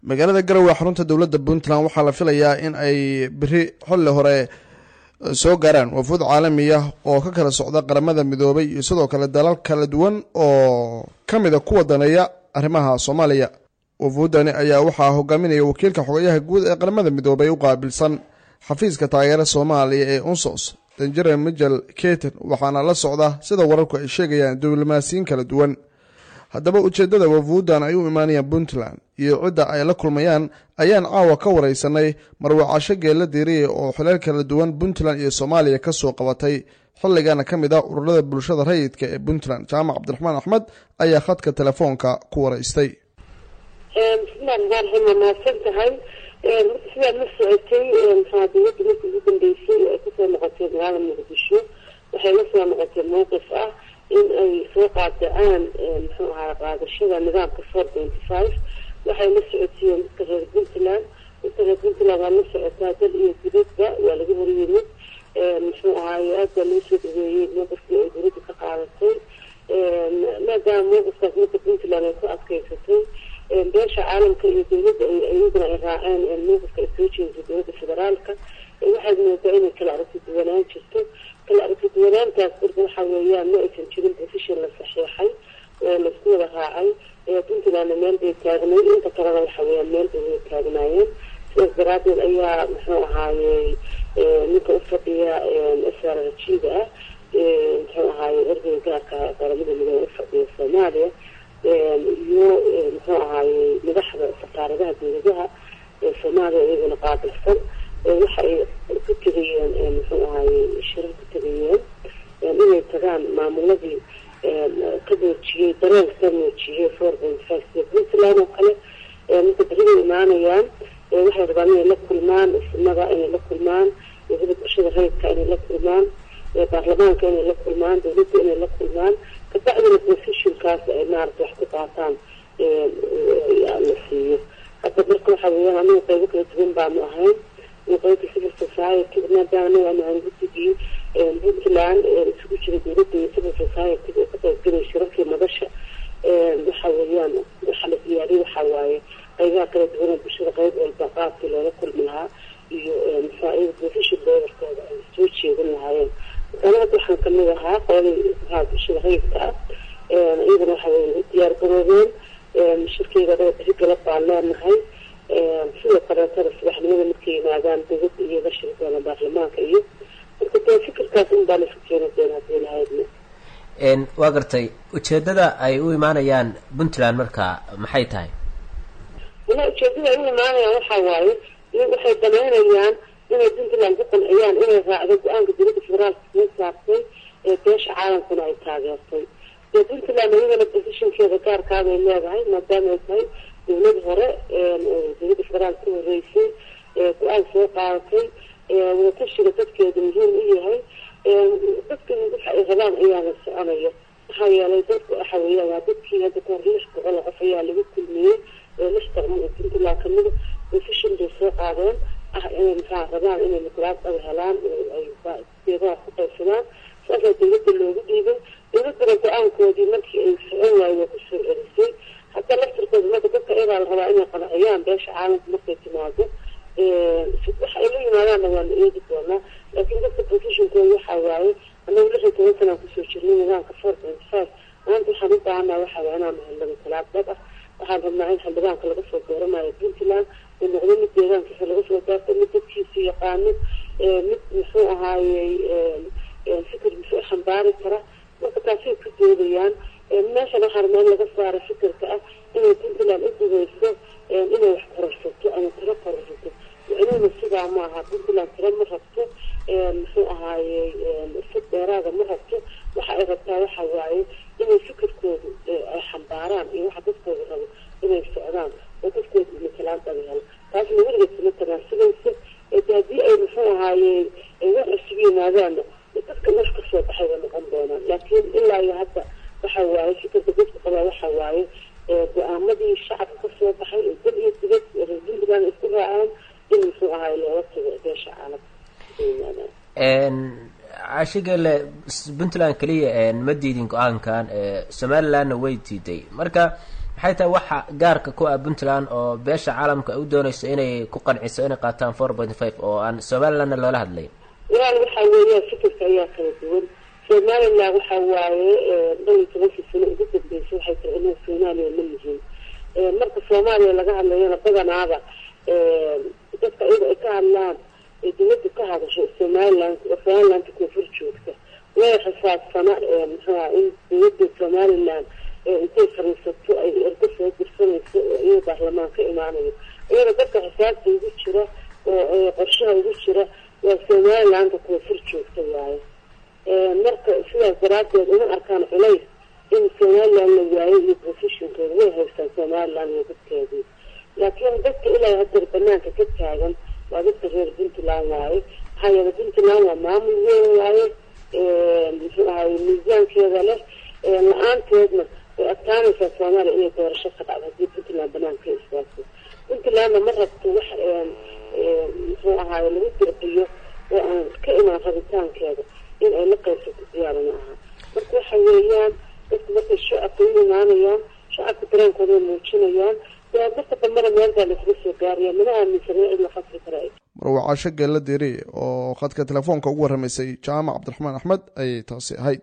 magaalada garowe xarunta dowladda puntland waxaa la filayaa in ay beri xilli hore soo gaaraan wafuud caalamiya oo ka kala socda qaramada midoobay iyo sidoo kale dalal kala duwan oo ka mid a kuwa daneeya arrimaha soomaaliya wafuuddani ayaa waxaa hogaaminaya wakiilka xogayaha guud ee qaramada midoobay u qaabilsan xafiiska taageera soomaaliya ee unsos danjere mijel keten waxaana la socda sida wararku ay sheegayaan diblomaasiyiin kala duwan haddaba ujeeddada wafuuddan ay u imaanayaan puntland iyo cidda ay la kulmayaan ayaan caawa ka waraysanay marwacasho geella diiriye oo xileel kala duwan puntland iyo soomaaliya ka soo qabatay xilligana ka mid ah ururada bulshada rayidka ee puntland jaamac cabdiraxmaan axmed ayaa khadka telefoonka ku waraystay bismillahi raxmaan raxiim waa mahadsan tahay sidaad la socotay maxaa dowladda markii ugu dambeysay ay kusoo noqotay magaalada muqdisho waxay la soo noqotay mowqif ah in ay soo qaadacaan muxuu ahaa qaadashada nidaamka four twenty five waxay la socotiyeen dadka reer puntland dadka reer puntland waa la socotaa dal iyo dibadba waa laga horyimid muxuu ahaaye aad baa lagu soo dhaweeyey mowqifkii ay dowladda ka qaadatay maadaama mowqifkaas marka puntland ay ku adkeysatay beesha caalamka iyo dowladda iyaduna ay raaceen mowqifka ay soo jeedisay dowladda federaalka waxaad moodaa inay kala aragti duwanaan jirto kala aragti duwanaantaas marka waxa weeyaan ma aysan jirin position la saxiixay oo laisku wada raacay puntlandna meel bay taagnayd inta kalena waxa weeyaan meel bay wada taagnaayeen sidaas daraadeed ayaa muxuu ahaayey ninka ufadhiya srg-da ah muxuu ahaaye ergeyga gaarka qaramada midoobe ufadhiya soomaaliya iyo muxuu ahaayey madaxda safaaradaha dowladaha ee soomaaliya iyaguna qaabilsan waxa ay ku tegayeen muxuu ahaayey shirar ku tegayeen inay tagaan maamuladii ka muujiyey dareenka ka muujiyey four point five sida puntland oo kale marka beribay imaanayaan waxay rabaan inay la kulmaan ismada inay la kulmaan wahada bulshada rayidka inay la kulmaan baarlamaanka inay la kulmaan dowladda inay la kulmaan kabacdina positionkaas ay maarata wax ku qaataan la siiyo hadda marka waxa weeyaan aniga qaybo kala duwan baanu ahayn qaybta civil society maadaama anaga aanu ahayn guddigii puntland isugu jira dowladda iyo civil society oo ka qaybgalay shirarkii madasha waxa weeyaan waxa la diyaariyay waxa waaye qaybaha kala duwan bulshada qayb walba qaabkii loola kulmi lahaa iyo maxaa iyaga position dolarkooda ay soo jeedin lahaayeen anaga waxaan kamid ahaa qoladii maxaa bulshada rayidka ah iyagana waxa weye diyaar garoobeen shirkeyga anaga beri galab baan leenahay sidoo kaleetana subaxnimada markay yimaadaan dowladda iyo la shiri doona baarlamaanka iyo marka dee fikirkaas un baa laisku keeni doona hadii lahaydna waa gartay ujeedada ay u imaanayaan puntland marka maxay tahay wala ujeedada ay u imaanayaan waxa waaye iyagu waxay danaynayaan inay puntland ku qanciyaan inay raacdo go-aanka dowladda federaalka soo saartay ee beesha caalamkuna ay taageertay dee puntland iyagana positionkeeda gaarkaabay leedahay maadaama ay tahay dowlad hore dowladda federaal ka horeysay go-aan soo qaadatay wadatashiga dadkeedu muhiim u yahay dadka waxa ay rabaan ayaana soconaya maxaa yeelay dadku waxa weeyaan waa dadkii hadda kahor lix boqol oo qof ayaa lagu kulmiyey lix daqmo oo puntland kamida position bay soo qaadeen ah inay maxaa rabaan inay matalaad dhab helaan ay deegaha ku qaybsadaan saasaa dowladda loogu dhiibay dowladdana go-aankoodii markii ay socon waayey waa kusoo celisay hadda laftirkooda marka dadka iyagaa la rabaa inay qanciyaan beesha caalamka markay timaado waxa ay la yimaadaanna waa la eegi doonaa laakiin dadka positionkooda waxaa waaye anagu lix iyo toban sanaan kusoo jirnay nidaamka four point five maanta waxaan u baahanaa waxaa waye inaan helno matalaad dhab ah waxaan rabnaa in xildhibaanka laga soo dooranayo puntland uu noqdo mid deegaankiisa laga soo daarto mid dadkiisa yaqaano mid muxuu ahaayey fikir muxuu xambaari kara marka taasay ku doodayaan meeshan waxaa rabnaa in laga saaro fikirka ah inay puntland u dugeyso inay wax kororsato ama tiro kororsato micnuhuna sidaa ma aha puntland tiro ma rabto muxuu ahaayey fid dheeraada ma rabto waxa ay rabtaa waxa waaye inay fikirkoodu ay xambaaraan iyo waxa dadkooda rabo inay socdaan oo dadkooda matalaan dhaga helo taasna weligeed kuma tanaasulayso de haddii ay muxuu ahaayey wax cusub yimaadaanna dadka wax kasoo baxay bay noqon doonaan laakiin ilaa iyo hadda waxa waaye fikirka dadka qabaa waxa waaye go-aamadii shacabka kasoo baxay ee dal iyo dibad reer puntland isku raacaan in muxuu ahaay looga tago beesha caalamka cashigale puntland keliya ma diidin go-aankan somalilandna way diiday marka maxay tahay waxa gaarka ku ah puntland oo beesha caalamka u doonayso inay ku qanciso inay qaataan four point five oo aan somalilandna loola hadlay walaal waxaa weeyaan fikirka ayaa kala duwan somaliland waxa waaye dhan iyo tobankii sano ugu dambeysay waxay tahay inay soomaaliya ma yihiin marka soomaaliya laga hadlayana badanaaba dadka iyaga ay ka hadlaan ee dawladda ka hadasho somaliland somalilanda koonfur joogta way xisaabsana muxuuha in dawladda somaliland intay fariisato ay ergo soo dirsanayso oo iyaga baarlamaan ka imaanayo iyada dadka xisaabta ugu jira oo qorshaha ugu jira waa somalilanda koonfur joogta waaye marka sidaas daraadeed uma arkaan culays in somaliland la waayo iyo positionkeeda way haystaan somaliland iyo dadkeedii laakiin dadka ilaa hadeer banaanka ka taagan waa dadka reer puntland waaye maxaa yeele puntland waa maamul weyn waaye muxuu ahay miisaankeeda leh la-aanteedna way adkaanaysaa soomaaliya inay doorasho ka dhacdo haddii puntland banaanka ka istaagto puntlandna ma rabto wax muxuu ahaay lagu dirqiyo oo aan ka imaan rabitaankeeda in ay la qaybsato diyaara ma aha marka waxa weeyaan dadku markay shacabka u imaanayaan shacabka dareenkooda ay muujinayaan dadka dambena meel baa laisla soo gaaraya mana aaminsana cid la khasri kara marwacaasho geella diri oo khadka telefoonka ugu warramaysay jaamac cabdiraxmaan axmed ayay taasi ahayd